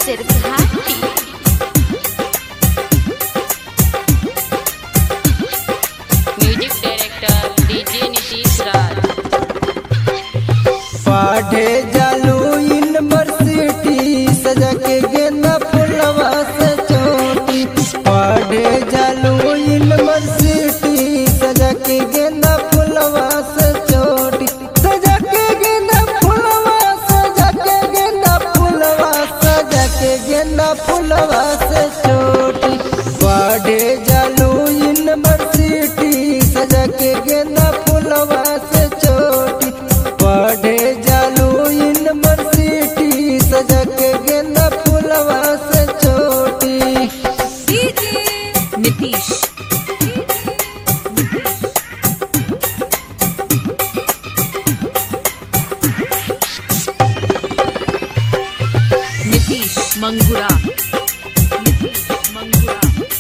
सिर्फ घाटी music director DJ Nitish Raj पढ़े जालू यूनिवर्सिटी सजा के गेंदा फुलवा से चोटी पढ़े जालू यूनिवर्सिटी सजा के गेंदा फुलवा से चोटी सजा के गेंदा फुलवा सजा के गेंदा फुलवा सजा के गेंदा फुलवा से चोटी पढ़े जालू यूनिवर्सिटी सजा के गेंदा फुलवा से चोटी पढ़े जालू यूनिवर्सिटी सजा के गेंदा फुलवा से चोटी नीतीश नीतीश मंगुरा नीतीश मंगुरा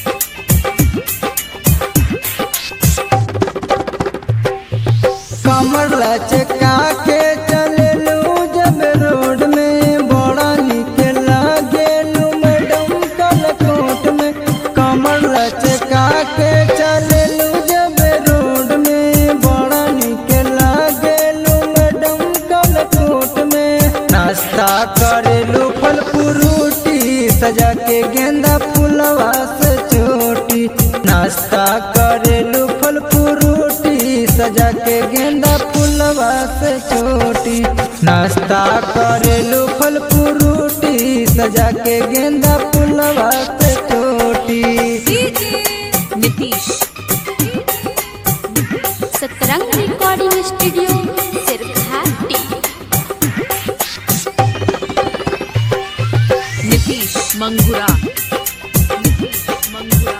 कमर लचका के चललू जब रोड में बड़ा निक लागेलू मैडम कलकोट में कमर लचका के चललू जब रोड में बड़ा निक लागेलू मैडम कलकोट में नाश्ता करेलू फल फ्रूटी सजा के गेंदा फुलवा से चोटी नाश्ता करेलू फल फ्रूटी सजा के गेंदा फुलवा से चोटी नाश्ता करेलू फल फ्रूटी सजा के गेंदा फुलवा से चोटी नीतीश सतरंग रिकॉर्डिंग स्टूडियो सिर्फ घाटी नीतीश मंगुरा नीतीश मंगुरा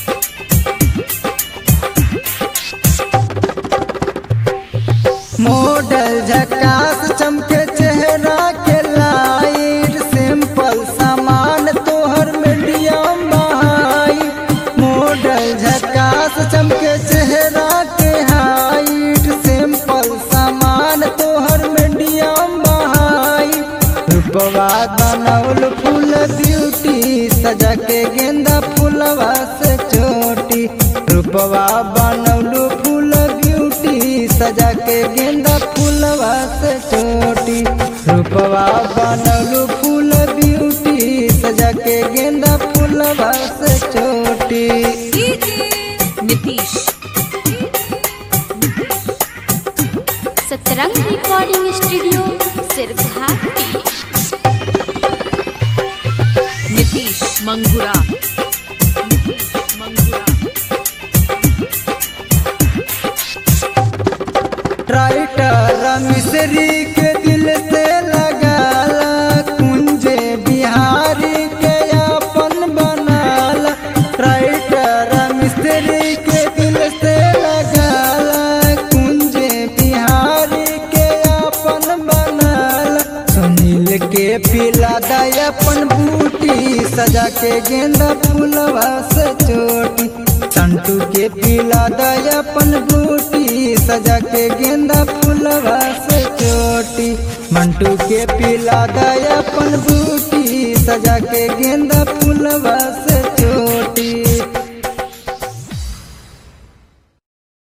मॉडल झकास चमके चेहरा के लाइट सिंपल सामान तोहर मीडियम बहाई मॉडल झकास चमके चेहरा के हाइट सिंपल सामान तोहर मीडियम बहाई रूपवा बनौल फूल ब्यूटी सजा के गेंदा फूलवा से चोटी रूपवा बनौलू फूल ब्यूटी सजा के गेंदा फूलवा से चोटी रूपवा बनौलू फूल ब्यूटी सजा के गेंदा फूलवा से चोटी नीतीश सतरंग रिकॉर्डिंग स्टूडियो सिर्फ घाटी नीतीश मंगुरा नीतीश मंगुरा राइटर मिश्री के दिल से लगाला कुंजे बिहारी के अपन बनाला राइटर मिश्री के दिल से लगाला कुंजे बिहारी के अपन बनाला सुनील के पिला दय अपन बूटी सजा के गेंदा फूलवा से चोटी संटू के पिला दय अपन बूटी सजा के गेंदा फूलवा से चोटी मंटू के पिला दय अपन बूटी सजा के गेंदा फूलवा से